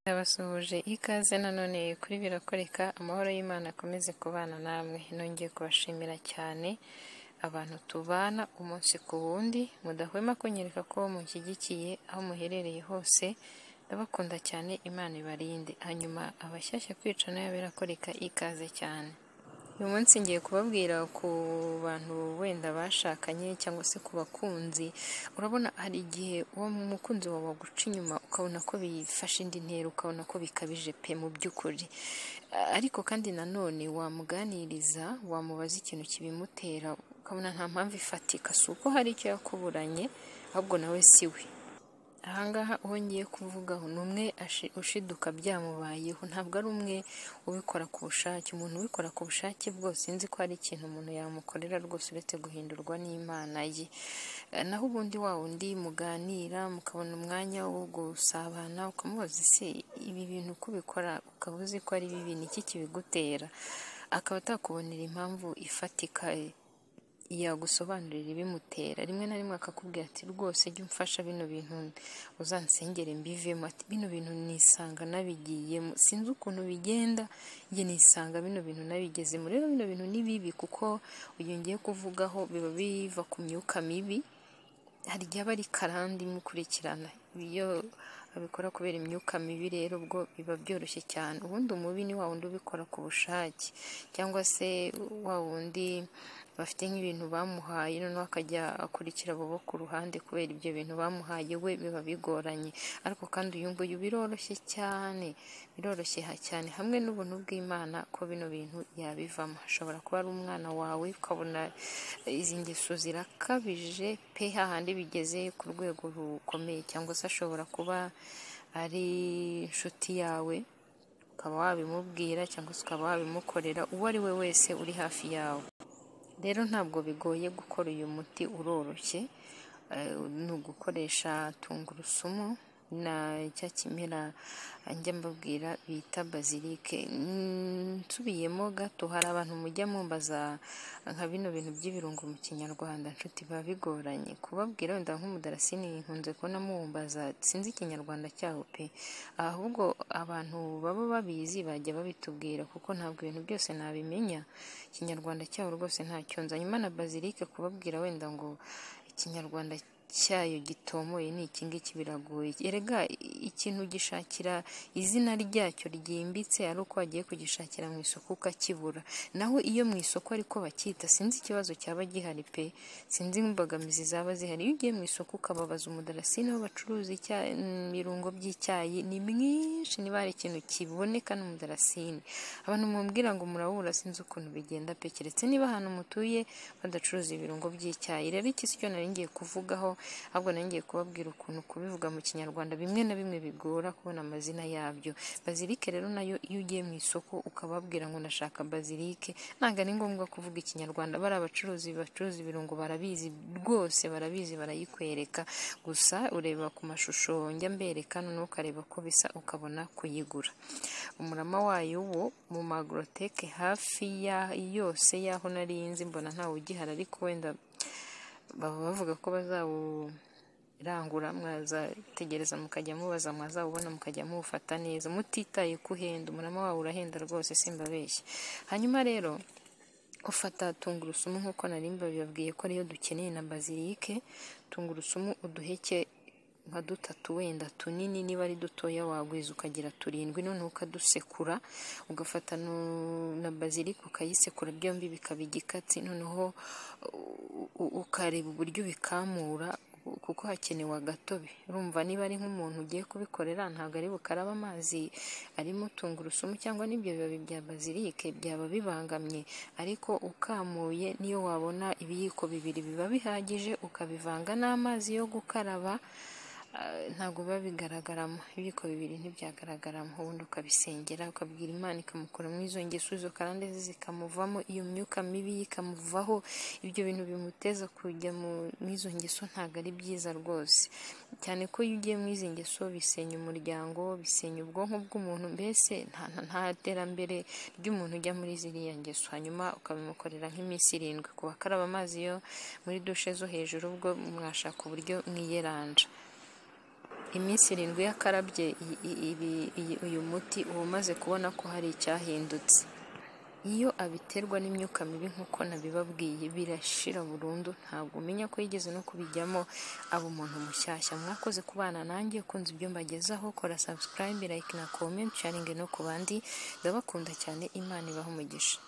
Ndabasuhuje ikaze nanone kuri Birakoreka amahoro y'Imana akomeze kubana namwe, nongeye kubashimira cyane abantu tubana umunsi ku wundi, mudahwema kunyereka ko munshyigikiye aho muherereye hose, ndabakunda cyane Imana ibarinde, hanyuma abashyashya kwica n'aya Birakoreka ikaze cyane. Uyu munsi ngiye kubabwira ku bantu wenda bashakanye cyangwa se ku bakunzi, urabona hari igihe uwo mukunzi wawe aguca inyuma ukabona ko bifashe indi ntera, ukabona ko bikabije pe mu by'ukuri, ariko kandi nanone wamuganiriza, wamubaza ikintu kibimutera, ukabona nta mpamvu ifatika, si uko hari icyo yakuburanye, ahubwo nawe si we. Aha ngaha uwo ngiye kuvugaho ni umwe ushiduka byamubayeho, ntabwo ari umwe ubikora ku bushake, umuntu ubikora ku bushake bwose nzi ko hari ikintu umuntu yamukorera rwose uretse guhindurwa n'Imana ye, naho ubundi wa wundi muganira mukabona umwanya wo gusabana, ukamubaza ese ibi bintu uko ubikora ukaba uzi ko ari bibi, ni iki kibigutera, akaba atakubonera impamvu ifatika yagusobanurira ibimutera, rimwe na rimwe akakubwira ati rwose jya umfasha bino bintu uzansengere mbivemo, ati bino bintu nisanga nabigiyemo, sinzi ukuntu bigenda njye nisanga bino bintu nabigezemo, rero bino bintu ni bibi kuko uyu ngiye kuvugaho biba biva ku myuka mibi, hari igihe aba ari karande imukurikirana, iyo abikora kubera imyuka mibi rero ubwo biba byoroshye cyane, ubundi umubi ni wa wundi ubikora ku bushake cyangwa se wa wundi bafite nk'ibintu bamuhaye noneho akajya akurikira abo bo ku ruhande kubera ibyo bintu bamuhaye we biba bigoranye, ariko kandi uyu nguyu biroroshye cyane, biroroshye cyane hamwe n'ubuntu bw'Imana ko bino bintu yabivamo, ashobora kuba ari umwana wawe ukabona izi ngeso zirakabije pe hahandi bigeze ku rwego rukomeye cyangwa se ashobora kuba ari inshuti yawe ukaba wabimubwira cyangwa se ukaba wabimukorera, uwo ari we wese uri hafi yawe. Rero ntabwo bigoye gukora uyu muti uroroshye, ni ugukoresha tungurusumu na cya kimera njya mbabwira bita bazilike, nsubiyemo gato hari abantu mujya mumbaza nka bino bintu by'ibirungo mu kinyarwanda nshuti biba bigoranye kubabwira wenda nk'umudarasini nkunze kubona muwumbaza sinzi ikinyarwanda cyaho pe, ahubwo abantu baba babizi bajya babitubwira kuko ntabwo ibintu byose nabimenya, ikinyarwanda cyaho rwose ntacyo nzi, hanyuma na bazilike kubabwira wenda ngo ikinyarwanda cyayo gitomoye ni iki ngiki biragoye, erega ikintu gishakira izina ryacyo ryimbitse ari uko wagiye kugishakira mu isoko ukakibura, naho iyo mu isoko ariko bacyita sinzi ikibazo cyaba gihari pe, sinzi imbogamizi zaba zihari, iyo ugiye mu isoko ukababaza umudarasini aho bacuruza ibirungo by'icyayi ni mwinshi niba hari ikintu kiboneka n'umudarasini, abantu mubwira ngo murabura sinzi ukuntu bigenda pe, keretse niba ahantu mutuye badacuruza ibirungo by'icyayi, rero iki si cyo nari ngiye kuvugaho ahubwo nari ngiye kubabwira ukuntu kubivuga mu kinyarwanda bimwe na bimwe bigora kubona amazina yabyo, bazilike rero nayo iyo ugiye mu isoko ukababwira ngo ndashaka bazilike ntabwo ari ngombwa kuvuga ikinyarwanda, bariya bacuruzi bacuruza ibirungo barabizi rwose barabizi barayikwereka, gusa ureba ku mashusho njya mbereka noneho ukareba ko bisa ukabona kuyigura, umurama wayo wo mu magoroteke hafi yose y'aho nari nzi mbona ntawe ugihari ariko wenda baba bavuga ko bazawurangura mwazategereza mukajya mubaza mwazawubona mukajya muwufata neza mutitaye ko uhenda, umurama wawe urahenda rwose simbabeshye, hanyuma rero ufata tungurusumu nk'uko nari mbabibabwiye ko ariyo dukeneye na bazilike, tungurusumu uduheke nka dutatu wenda tunini niba ari dutoya wagwiza ukagira turindwi noneho ukadusekura ugafata na bazilike ukayisekura byombi bikaba igikatsi noneho ukareba uburyo ubikamura kuko hakenewe agatobe, urumva niba ari nk'umuntu ugiye kubikorera ntabwo ari bukarabe amazi arimo tungurusumu cyangwa n'ibyo bibabi bya bazilike byaba bibangamye, ariko ukamuye niyo wabona ibiyiko bibiri biba bihagije ukabivanga n'amazi yo gukaraba ntabwo biba bigaragaramo, ibiyiko bibiri ntibyagaragaramo, ubundi ukabisengera ukabwira Imana ikamukuramo izo ngeso, izo karande ze zikamuvamo, iyo myuka mibi ikamuvaho, ibyo bintu bimuteza kujya mu izo ngeso ntabwo ari byiza rwose, cyane ko iyo ugiye mu izi ngeso bisenya umuryango, bisenya ubwonko bw'umuntu, mbese nta terambere ry'umuntu ujya muri ziriya ngeso, hanyuma ukabimukorera nk'iminsi irindwi, ku bakaraba amazi yo muri dushe zo hejuru ubwo mwashaka uburyo mwiyeranja. iminsi irindwi yakarabye i- i- ibi- iyi- uyu muti uba umaze kubona ko hari icyahindutse iyo abiterwa n'imyuka mibi nk'uko nabibabwiye birashira burundu ntabwo umenya ko yigeze no kubijyamo aba umuntu mushyashya mwakoze kubana nanjye ukunze ibyo mbagezaho kora subscribe like na comment sharing no ku bandi ndabakunda cyane imana ibaha umugisha